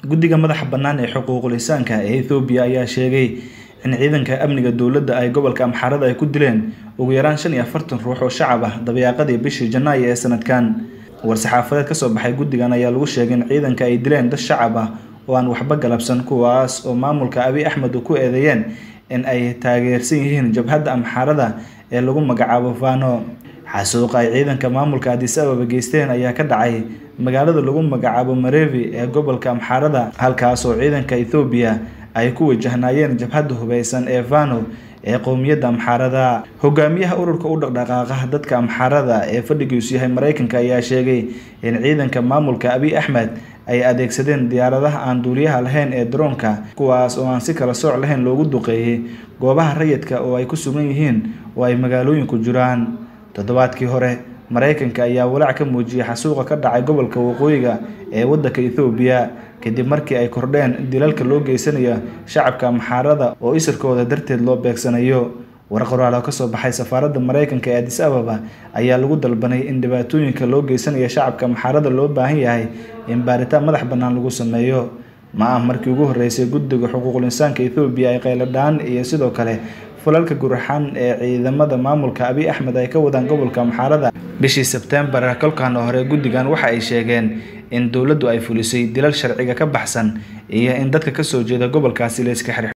guddiga madaxa bannaan ee xuquuqul insaanka ee ethoobiya ayaa sheegay in ciidanka amniga dowladda ay gobolka amxaarada ay ku dileen ugu yaraan shan iyo afartan ruux oo shacab ah dabayaaqadii bishii janaayo ee sanadkan war-saxaafadeed kasoo baxay guddigan ayaa lagu sheegay in ciidanka ay dileen dad shacab ah oo aan waxba galabsan kuwaas oo maamulka abiy axmed ku eedeeyeen in ay taageersan yihiin jabhadda amxaarada ee lagu magacaabo fano xasuuqa ay ciidanka maamulka adis ababa geysteen ayaa ka dhacay magaalada lagu magacaabo marevi ee gobolka amxaarada halkaas oo ciidanka ethoobiya ay ku wajahnaayeen jabhadda hubeysan ee fano ee qowmiyadda amxaarada hogaamiyaha ururka u dhaqdhaqaaqa dadka amxaarada ee fadhigiisu yahay mareykanka ayaa sheegay in ciidanka maamulka abiy axmed ay adeegsadeen diyaaradaha aan duuliyaha lahayn ee daroonka kuwaas oo aan si kala sooc lahayn loogu duqeeyey goobaha rayidka oo ay ku sugan yihiin oo ay magaalooyinku jiraan toddobaadkii hore mareykanka ayaa walaac ka muujiyay xasuuqa ka dhacay gobolka waqooyiga ee waddanka ethoobiya kadib markii ay kordheen dilalka loo geysanayo shacabka amxaarada oo isirkooda darteed loo beegsanayo war qoraal oo kasoo baxay safaaradda mareykanka ee adis ababa ayaa lagu dalbanay in dhibaatooyinka loo geysanayo shacabka amxaarada loo baahan yahay in baaritaan madax bannaan lagu sameeyo ma ah markii ugu horreysay guddiga xuquuqul insaanka ethoobiya ay qayladhaan iyo sidoo kale fulalka guraxan ee ciidamada maamulka abiy axmed ay ka wadaan gobolka amxaarada bishii sebtembar kolkan hore guddigan waxa ay sheegeen in dowladdu ay fulisay dilal sharciga ka baxsan iyo in dadka kasoo jeeda gobolkaasi la iska xir